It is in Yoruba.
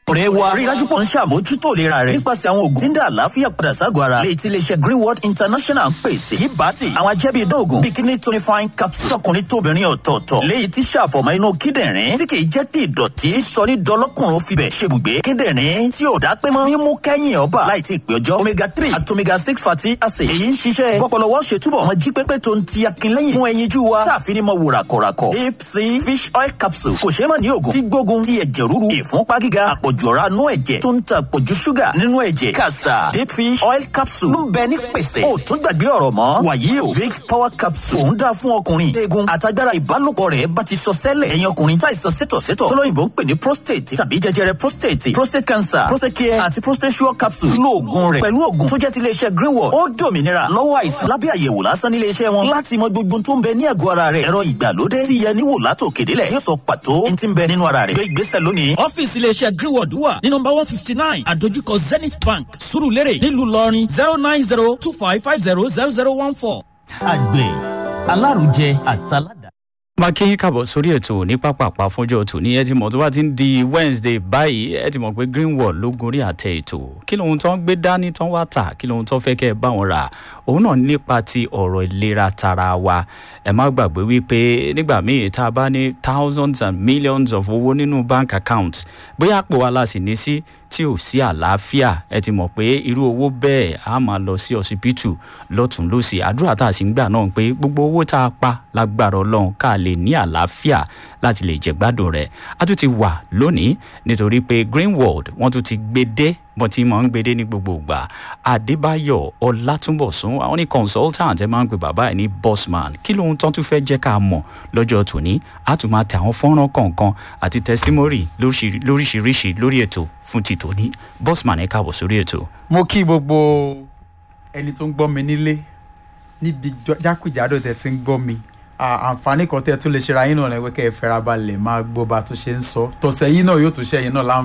ọ̀rẹ́ wa rí dájú pọ̀ ń ṣàmójútó ìlera rẹ̀ nípasẹ̀ àwọn oògùn tí ń dá àlàáfíà padà ságọ̀ ara lè ti iléeṣẹ́ greenwood international ń pèsè yìí bá ti àwọn ajẹ́bí idán oògùn bíi kidney tonifying capsule tọkùnrin tóbìnrin ọ̀tọ̀ọ̀tọ̀ léyìí tí ṣàfọ̀mọ́ inú kíndìnrín tí kìí jẹ́ kí ìdọ̀tí sọ ní dọlọ́kùnrin fibẹ̀ ṣebùgbé kíndìnrín tí ò dá pé mọ́ mímú kẹ́yìn ọba láì tí ì pé ọjọ́ omega three àti omega six fatty acid èyí ń ṣiṣẹ́ gbọ́pọ̀lọwọ́ ṣètúbọ̀ wọn jí pépé tó ń ti akínlẹ́yìn fún ẹyinjú wa táàfin ní mọ wò ràkọ̀ràkọ̀ deep sea fish oil capsule kò ṣeé mọ̀ ní oògùn tí gbógun ti ẹ̀jẹ̀ ríru ìfúnpá gíga àpọ̀jù ọ̀rá nú ẹ̀jẹ̀ tó ń ta àpọ̀jù ṣúgà nínú ẹ̀jẹ̀ kàṣà deep fish oil capsule ló ń bẹ ní pèsè ó tún gbàgbé ọ̀rọ̀ mọ́ wàyí o big power capsule òun dáa fún ọkùnrin eegun àtagbára ìbálòpọ̀ rẹ̀ bá ti sọ sẹ́lẹ̀ ẹ̀yin ọkùnrin táìsàn sétọ̀sétọ̀ tọ́lọ́yìnbó ń pè ní prostate tàbí jẹjẹrẹ prostate prostate cancer prostate care àti prostate sure capsule lóògùn rẹ̀ pẹ̀lú òògùn tó jẹ́ ti iléeṣẹ́ greenwood ó dòmìnira lọ́wọ́ àìsàn lábẹ́ àyẹ̀wò lásán nílé iṣẹ́ wọn láti mọ gbogbo tó ń bẹ ní àgọ́ ara rẹ̀ ẹ̀rọ ìgbàlódé tí yẹ níwò látòkèdélẹ̀ yóò sọ pàtó ní ti ń bẹ nínú ara rẹ̀ gbé ìgbésẹ̀ lónìí. ọ́fíìsì iléeṣẹ́ greenwood wà ní nọmba one fifty nine àdójúkọ zenith bank surulere nílùú ìlọrin zero nine zero two five five zero zero zero one four. àgbẹ̀ alárùjẹ àtàládà. máa kí yín kàbọ̀ sórí ètò ní pápápá fúnjọ́ tòní ẹ ti mọ̀ tó bá ti ń di wednesday báyìí ẹ ti mọ̀ pé greenwall ló gorí àtẹ ètò kí lóhun tó ń gbé dání tó ń wá tà kí lóhun tó fẹ́ kẹ́ ẹ bá wọn rà òun náà nípa ti ọ̀rọ̀ ìlera tara wa ẹ má gbàgbé wípé nígbà míì tá a bá ní thousands and millions of owó nínú bank account bóyá àpò wa la sì ní sí tí ò sí àlàáfíà ẹ ti mọ̀ pé irú owó bẹ́ẹ̀ á máa lọ sí ọsibítù lọ́tún lọ́sì àdúrà tá a sì ń gbà náà pé gbogbo owó tá a pa lágbára ọlọ́run ká lè ní àlàáfíà láti lè jẹ̀gbádùn rẹ̀ a tún ti wà lónìí nítorí pé greenworld wọ́n tún ti gbé dé bọ́n ti máa ń gbé dé ní gbogbo ìgbà adébáyọ̀ ọlátúnbọ̀sún àwọn ní consultant ẹ máa ń pè bàbá ẹ̀ ní bossman kí lóhun tán tún fẹ́ jẹ́ ká mọ̀ lọ́jọ́ tòní a tún máa tẹ àwọn fọ́nrán kọ̀ọ̀kan àti testimony lóríṣiríṣi lórí ètò fún ti tòní bossman ẹ káàbọ̀ sórí ètò. mo kí gbogbo ẹni tó ń gbọ́ mi nílé níbi jákèjádò tẹ̀ tí ń gbọ́ mi àǹfààní kan tẹ́ tún lè ṣe ra yín náà lẹ́wọ́ kẹ́ ẹ fẹ́ra balẹ̀ máa gbọ́ bá a tún ṣe ń sọ tọ̀sẹ̀ yìí náà yóò tún ṣe yín náà láǹfààní.